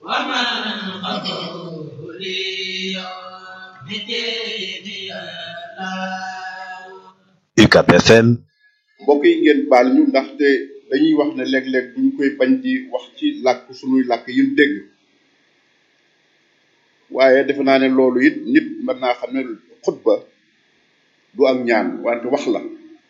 UCAB FM mbokk yi ngeen baal ñu ndaxte dañuy wax ne léeg-léeg duñ koy bañ di wax ci làkk suñuy làkk yi ñu dégg waaye defe naa ne loolu it nit mën naa xam ne xutba du ak ñaan wante wax la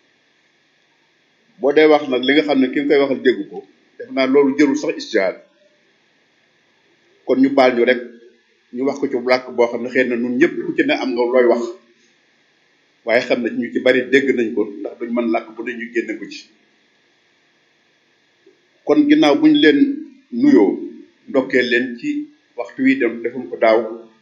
boo dee wax nag li nga xam ne ki nga koy waxal dégg ko defe naa loolu jërul sax istihaad kon ñu baal ñu rek ñu wax ko ci làkk boo xam ne xëy na ñun ñëpp ku ci ne am nga looy wax waaye xam ne ñu ci bari dégg nañ ko ndax duñ mën làkk bu ne ñu génne ko ci kon ginnaaw buñ leen nuyoo ndokkee leen ci waxtu wi dem defum ko daaw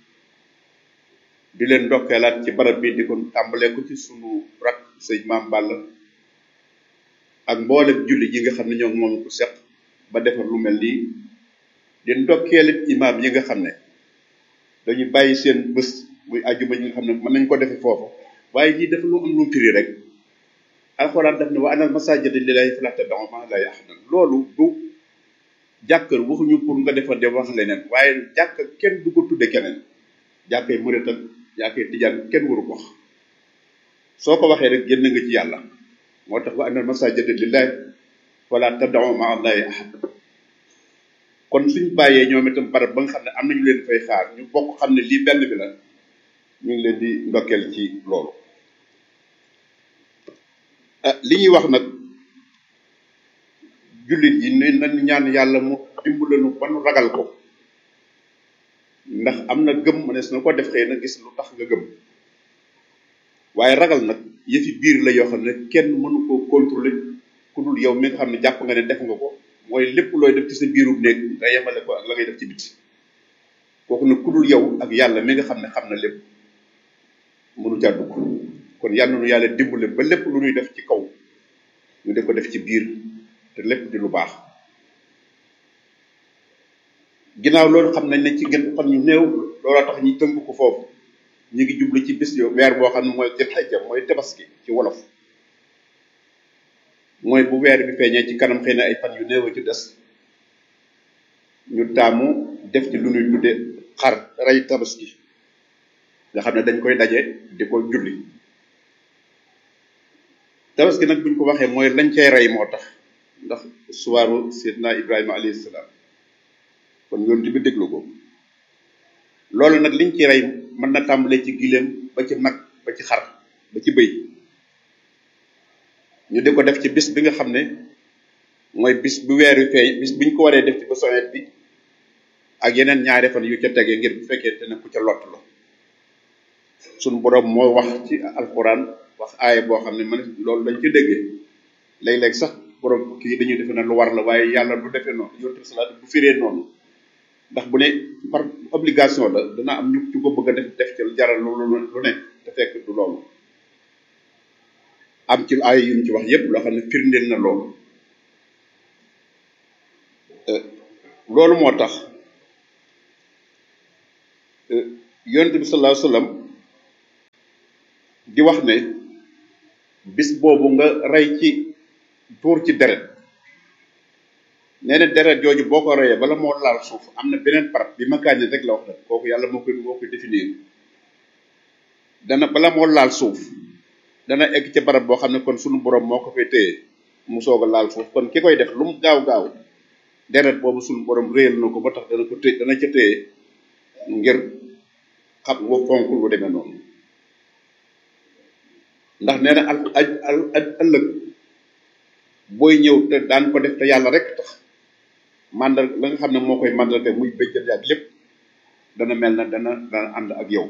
di leen ndokkeelaat ci barab bi di ko tàmbalee ko ci sunu rak sëñ maam Balla ak mboolem julli yi nga xam ne ñoo moom ko seq ba defar lu mel nii di ndokkeelit imaam yi nga xam ne dañu bàyyi seen bés muy àjjuma yi nga xam ne mën nañ ko defe foofu waaye lii dafa lu am lu firi rek alxuraan daf ne wa anal masaajida lillaahi falaa tad'uu ma'a llaahi ahadan loolu du jàkkër waxuñu pour nga defar de wax leneen waaye jàkk kenn du ko tudde keneen jàkkay murit ak jàkkay tijaan kenn waru ko wax soo ko waxee rek génn nga ci yàlla moo tax wa anal masaajida lillaahi falaa tad'uu ma'a llaahi ahadan kon suñ bàyyee ñoom itam barab ba nga xam ne am nañu leen fay xaar ñu bokk xam ne lii benn bi la ñu ngi leen di ndokkeel ci loolu li ñuy wax nag jullit yi ne nañ ñaan yàlla mu dimbalanu ba nu ragal ko ndax am na gëm mënees na ko def xëy na gis lu tax nga gëm waaye ragal nag yëfi biir la yoo xam ne kenn mënu ko contrôler ku dul yow mi nga xam ne jàpp nga ne def nga ko mooy lépp looy def ci sa biirub néeg nga yemale ko ak la ngay def ci biti kooku nag ku dul yow ak yàlla mi nga xam ne xam na lépp mënu caa dugg kon yal na nu yàlla dimbale ba lépp lu ñuy def ci kaw ñu def ko def ci biir te lépp di lu baax ginnaaw loolu xam nañ ne ci gën fan ñu néew looloo tax ñi tënk ko foofu ñu ngi jublu ci bis yo weer boo xam ne mooy jël xajja mooy tabaski ci wolof mooy bu weer bi feeñee ci kanam xëy na ay fan yu néew a ci des ñu taamu def ci lu ñuy tudde xar rey tabaski nga xam ne dañ koy daje di ko julli tabaski nag buñ ko waxee mooy lañ cay rey moo tax ndax suwaaru seydina ibrahima alayhi salaam kon yoon bi déglu ko loolu nag liñ ci rey mën na tàmbalee ci gileem ba ci nag ba ci xar ba ci bëy ñu di ko def ci bis bi nga xam ne mooy bis bu weer wi feeñ bis biñ ko waree def ci ba sowet bi ak yeneen ñaari fan yu ca tegee ngir bu fekkee te ne ku ca lott la suñu boroom moo wax ci alxuraan wax aaya boo xam ne man loolu dañ ci déggee léeg-léeg sax boroom kii dañuy defe ne lu war la waaye yàlla du defee noonu yonent bi salaat bu firee noonu ndax bu ne par obligation la dana am ñu ci ko bëgg a def def ci jaral lu lu ne te fekk du loolu am ci aaya yu ñu ci wax yépp loo xam ne firndeel na loolu loolu moo tax yonent bi sallallahu alayhi wasallam di wax ne bis boobu nga rey ci tuur ci deret nee na deret jooju boo ko reyee bala moo laal suuf am na beneen barab bi ma kaañe rek la wax nag kooku yàlla moo koy moo koy définir dana bala moo laal suuf dana egg ci barab boo xam ne kon sunu borom moo ko fay téye mu soog a laal suuf kon ki koy def lu mu gaaw gaaw deret boobu sunu borom réyal na ko ba tax dana ko téye dana ca téye ngir xam nga fonk lu demee noonu ndax nee na al al al ëllëg booy ñëw te daan ko def te yàlla rek tax màndal la nga xam ne moo koy màndal muy bëjjal yaag lépp dana mel na dana dana ànd ak yow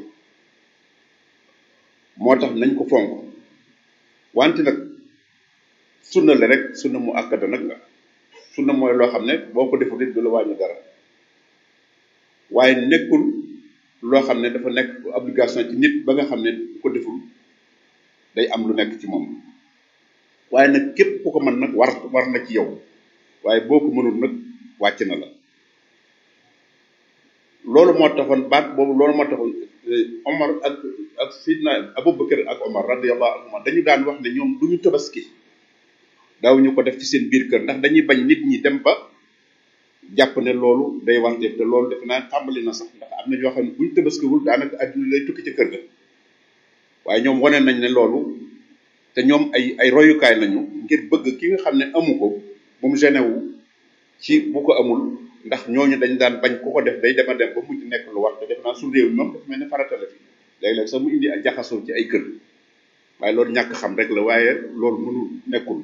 moo tax nañ ko fonk wante nag sunna la rek sunna mu akkada nag la sunna mooy loo xam ne boo ko deful it du la wàññi dara waaye nekkul loo xam ne dafa nekk obligation ci nit ba nga xam ne bu ko deful day am lu nekk ci moom waaye nag képp ku ko mën nag war war na ci yow waaye boo ko mënul nag wàcc na la loolu moo taxoon baat boobu loolu moo taxoon Omar ak ak Sidna Abubakar ak Omar radiyallahu anhuma dañu daan wax ne ñoom du ñu tabaski daaw ñu ko def ci seen biir kër ndax dañuy bañ nit ñi dem ba jàpp ne loolu day warteef te loolu defe naa tàmbali na sax ndax am na ñoo xam ne buñ tabaskiwul daanaka adduna lay tukki ca kër ga waaye ñoom wane nañ ne loolu te ñoom ay ay royukaay lañu ngir bëgg ki nga xam ne amu ko bu mu gêné wu ci bu ko amul ndax ñooñu dañ daan bañ ku ko def day dema dem ba mujj nekk lu war te def naa su réew mi moom dafa mel ne farata la fi léeg-léeg sax mu indi ak jaxasoo ci ay kër waaye loolu ñàkk xam rek la waaye loolu mënul nekkul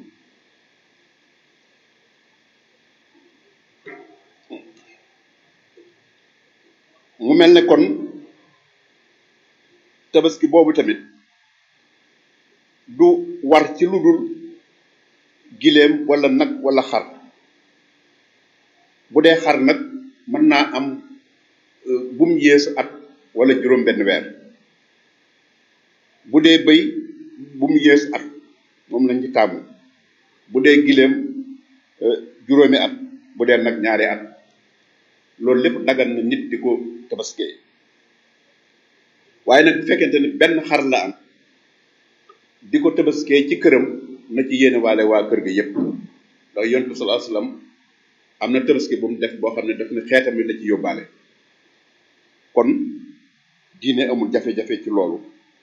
mu mel ne kon tabaski boobu tamit du war ci lu dul giléem wala nag wala xar bu dee xar nag mën naa am bu mu yées at wala juróom benn weer bu dee bëy bu mu yées at moom lañ ci taamu bu dee giléem juróomi at bu dee nag ñaari at loolu lépp dagan na nit di ko tabaskee waaye nag bu fekkente ne benn xar la am di ko tabaskee ci këram na ci yéene waale waa kër ga yépp ndax yonent bi sallallahu alayhi wasallam am na tabaski bu mu def boo xam ne daf ne xeetam yi la ci yóbbaale kon diine amul jafe-jafe ci loolu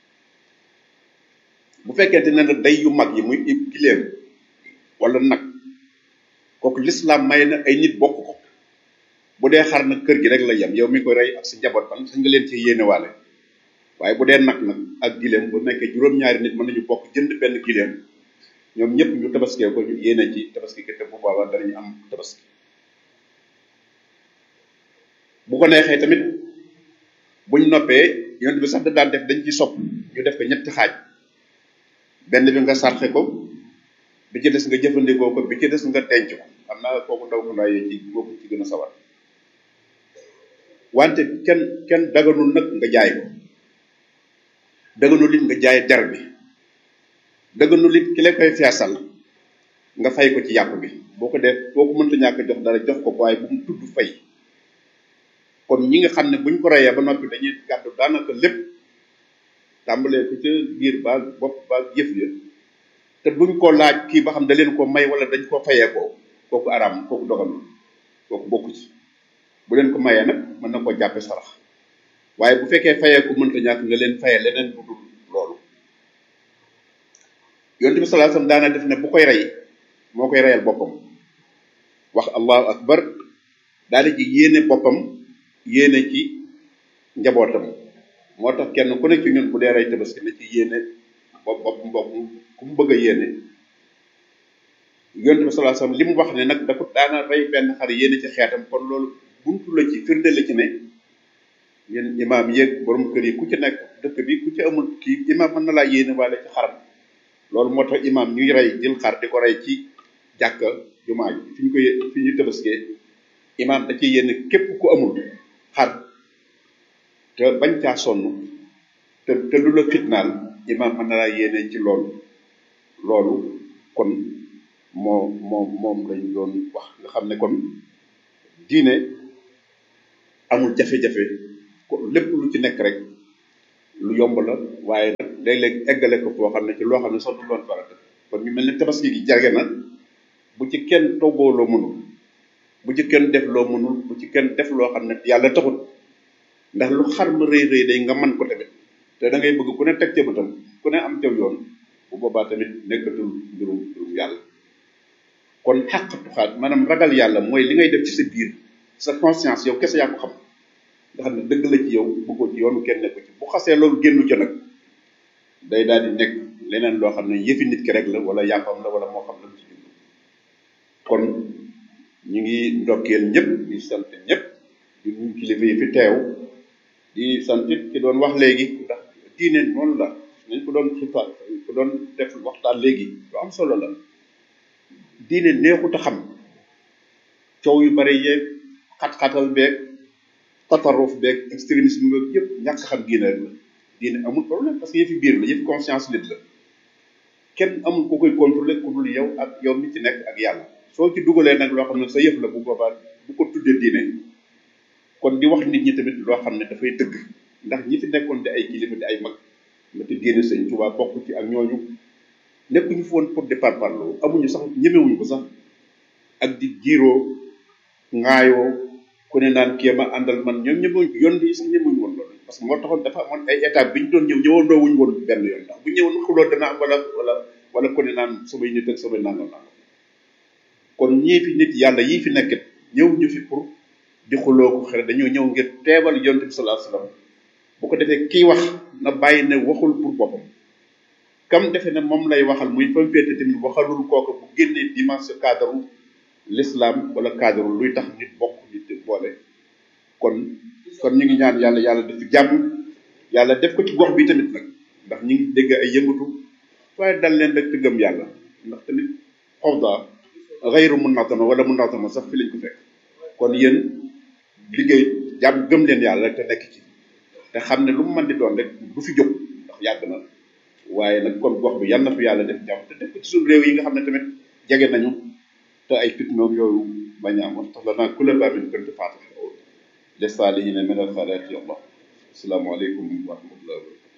bu fekkente ne nag day yu mag yi muy giléem wala nag kooku lislaam may na ay nit bokk ko bu dee xar nag kër gi rek la yem yow mi ko rey ak sa njaboot ban sañ nga leen ci yéenewaale waaye bu dee nag nag ak giléem bu nekkee juróom-ñaari nit mën nañu bokk jënd benn giléem ñoom ñëpp ñu tabaskee ko ñu yéene ci tabaski ki te bu boobaa danañu am tabaski bu ko neexee tamit buñ noppee yonent bi sax da daan def dañ ci sopp ñu def ko ñetti xaaj benn bi nga sarxe ko bi ci des nga jëfandikoo ko bi ci des nga tenc ko xam naa kooku ndaw ko ndaay ci moo ko ci gën a sawar wante kenn kenn daganul nag nga jaay ko daganul it nga jaay der bi daganul it ki la koy feesal nga fay ko ci yàpp bi boo ko def boo ko mënta ñàkk jox dara jox ko waaye bu mu tudd fay kon ñi nga xam ne buñ ko reyee ba noppi dañuy gàddu daanaka lépp tàmbalee ko ca biir ba bopp ba yëf ya te duñ ko laaj kii ba xam da leen ko may wala dañ ko fayee ko kooku araam kooku dogalul kooku bokku ci bu leen ko mayee nag mën na koo jàppe sarax waaye bu fekkee fayee ko mënta ñàkk nga leen fayee leneen bu dul loolu yonent bi sallallahu alayhi wasallam daana def ne bu koy rey moo koy reyal boppam wax allahu akbar daal di ci yéene boppam yéene ci njabootam moo tax kenn ku ne ci ñun bu dee rey tabaski na ci yéene bopp bopp mbokk ku mu bëgg a yéene yonent bi sallallahu alayhi wasallam li mu wax ne nag da ko daana rey benn xar yéene ci xeetam kon loolu buntu la ci firnde la ci ne yéen imaam yéeg borom kër yi ku ci nekk dëkk bi ku ci amul kii imaam mën na laa yéene waale ci xaram loolu moo tax imaam ñuy rey jël xar di ko rey ci jàkka jumaa ji fi ñu koy fi ñu tabaskee imaam da ci yéene képp ku amul xar te bañ caa sonn te te lu la fitnaal imaam mën na laa yéene ci loolu loolu kon moo moom moom lañ doon wax nga xam ne kon diine amul jafe-jafe lépp lu ci nekk rek lu yomb la waaye nag léeg-léeg eggale ko foo xam ne ci loo xam ne sax du doon farata kon ñu mel ne tabaski gi jage na bu ci kenn toggoo loo mënul bu ci kenn def loo mënul bu ci kenn def loo xam ne yàlla taxut ndax lu xar ma rëy rëy day nga man ko tamit te da ngay bëgg ku ne teg ca bëtam ku ne am caw yoon bu boobaa tamit nekkatul mbirum mbirum yàlla kon xàq tuxaat maanaam ragal yàlla mooy li ngay def ci sa biir sa conscience yow kese yaa ko xam nga xam ne dëgg la ci yow bëggoo ci yoonu kenn nekku ci bu xasee loolu génnu ca nag day daal di nekk leneen loo xam ne yëfi nit ki rek la wala yàppam la wala moo xam la mu ci jublu kon ñu ngi ndokkeel ñëpp di sant ñëpp di nuyu kilifa yi fi teew di sant it ki doon wax léegi ndax diine noonu la nañ ko doon xifa ko doon def waxtaan léegi lu am solo la diine neexut a xam coow yu bari yeeg xat-xatal beeg tataruf beeg extrémisme beeg yëpp ñàkk xam diine rek la diine amul problème parce que yëfi biir la yëfi conscience nit la kenn amul ko koy contrôler ku dul yow ak yow mi ci nekk ak yàlla soo ci dugalee nag loo xam ne sa yëf la bu boobaa bu ko tuddee diine kon di wax nit ñi tamit loo xam ne dafay dëgg ndax ñi fi nekkoon di ay kilifa di ay mag nga te génne sëñ Tuubaa bokk ci ak ñooñu nekkuñu fi woon pour di parparloo amuñu sax ñemewuñu ko sax ak di jiiroo ŋaayoo ku ne naan kii ma àndal man ñoom ñëmuñ yoon bi sax ñëmuñ woon loolu parce que moo taxoon dafa amoon ay étape bi ñu doon ñëw ñëwandoo wuñ woon benn yoon ndax bu ñëwoon xuloo dana am wala wala wala ku ne naan samay nit ak samay nangam nangam kon ñii fi nit yàlla yii fi nekkit ñëw ñu fi pour di xuloo ko xere dañoo ñëw ngir teebal yonte bi sallallahu alayhi wasallam bu ko defee kii wax na bàyyi ne waxul pour boppam kam defe ne moom lay waxal muy fam féete tamit waxalul kooku bu génnee dimension cadre l'islam wala cadre luy tax nit bokk nit boole kon kon ñu ngi ñaan yàlla yàlla def jàmm yàlla def ko ci gox bi tamit nag ndax ñu ngi dégg ay yëngatu waaye dal leen rek te gëm yàlla ndax tamit xawda xayru munatama wala munatama sax fi lañ ko fekk kon yéen liggéey jàmm gëm leen yàlla rek te nekk ci te xam ne lu mu mën di doon rek du fi jóg ndax yàgg na waaye nag kon gox bi yal na fi yàlla def jàmm te def ko ci suñu réew yi nga xam ne tamit jege nañu te ay fitnoom yooyu bañ a am wax tax la naa kula baamin kënt faatax les saalihiina min al xalaati allah asalaamaaleykum wa rahmatullahi wa barakatu